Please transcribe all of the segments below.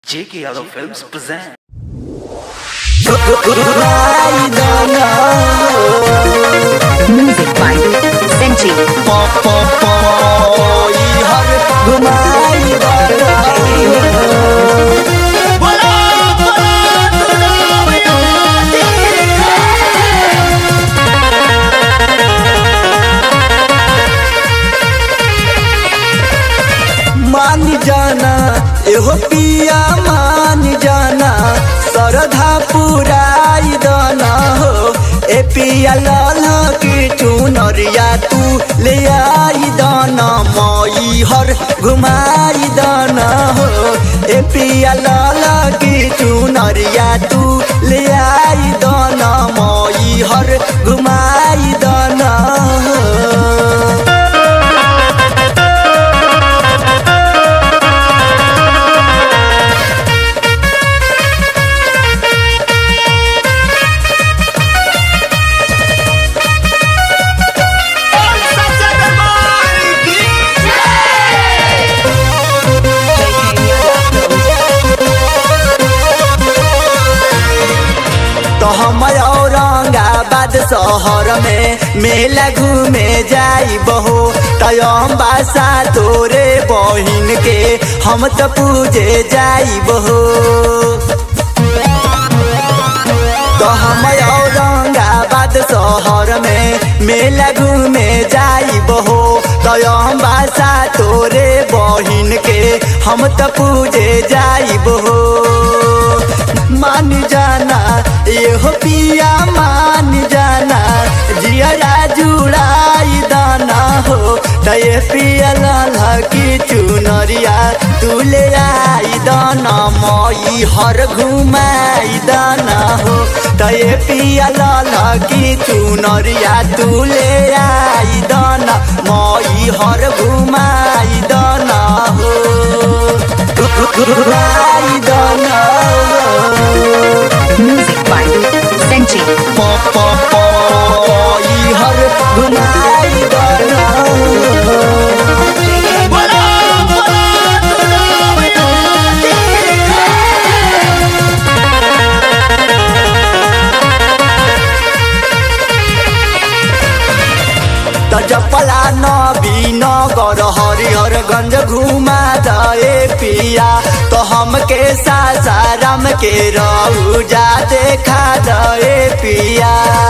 J.K. Yadav Films present. Music by Senchi. मान जाना एहो पिया मान जाना सरधा पुराई दाना हो ए पिया लाल की चुनरिया तू ले आई दाना मई हर घुमाई दाना हो ए पिया लाल की चुनरिया तू ले आई दाना मई हर घुमाई दाना हो तो हम औरंगाबाद शहर में मेला घूमे जाई बहो तयम बासा तोरे बहिन के हम तो पूजे जाई बहो तो हम औरंगाबाद शहर में मेला घूमे जाई बहो तयम बासा तोरे बहिन के हम तो पूजे जाई बहो मान जाना एहो पिया मान जाना जिया जुड़ाई दाना हो दये पिया लाला की चुनरिया तू ले आई दाना मई हर घुमाई दाना हो दये पिया लाला की चुनरिया तू ले आई दाना मई हर घुमाई दाना हो घुमाई दाना हो Music by Senchi. ई हर घुमाई दाना त जपला नबी नगर हरिहरगंज घुमा दे पिया तो हमके सासाराम के रौजा देखा दे पिया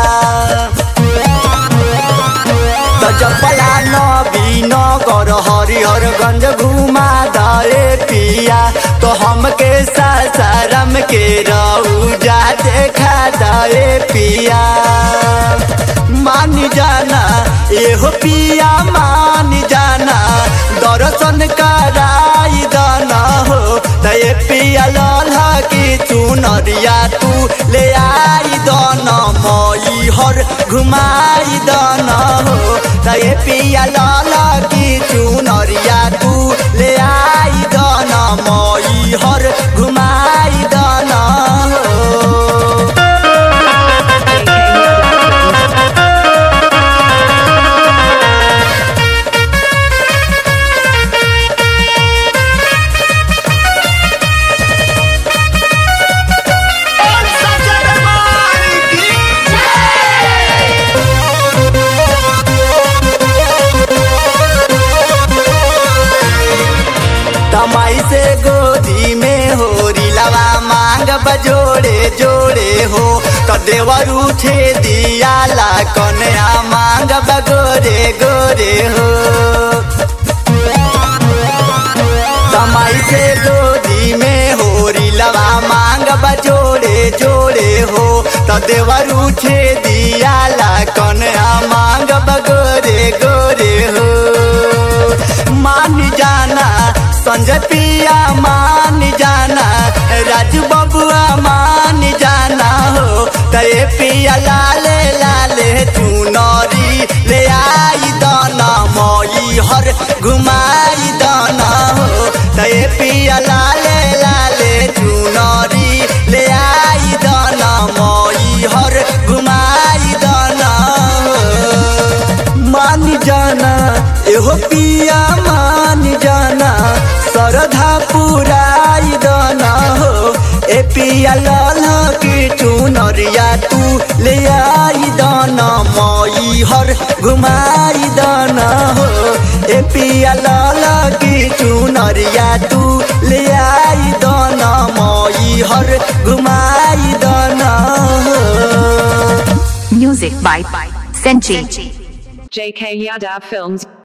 त जपला नबी नगर हरिहरगंज घुमा दे पिया तो हमके सासाराम के रौजा देखा दे पिया मान जाना एहो पिया मान जाना दर्शन कराई दाना हो तय पिया लाला की चुनरिया तू ले आई दाना मई हर घुमाई दाना हो तय पिया लाला की चुनरिया तू ले आई दाना मई हर घुमाई दाना हो तमाई से गोदी में हो रिलवा मांग बजोड़े जोड़े हो तो देवर उठे दिया ला कन्या मांग बगोरे गोरे हो तमाई से गोदी में हो रिलवा मांग बजोड़े जोड़े हो तो देवर उठे दिया ला कन्या मांग बगोरे गोरे हो मान जाना संजय पिया मान जाना राजू बबुआ मान जाना हो तय पिया लाले लाले चुनरी ले आई दाना मई हर घुमाई दाना हो तय पिया लाले लाले चुनरी ले आई दाना मई हर घुमाई दाना हो मान जाना एहो पिया मान जाना सरधा पुराई दाना पिया लाल की चुनरिया तू ले आई दाना माई हर घुमाई दाना हो ए पिया लाल की चुनरिया तू ले आई दाना माई हर घुमाई दाना हो Music by Senchi. JK Yadav Films.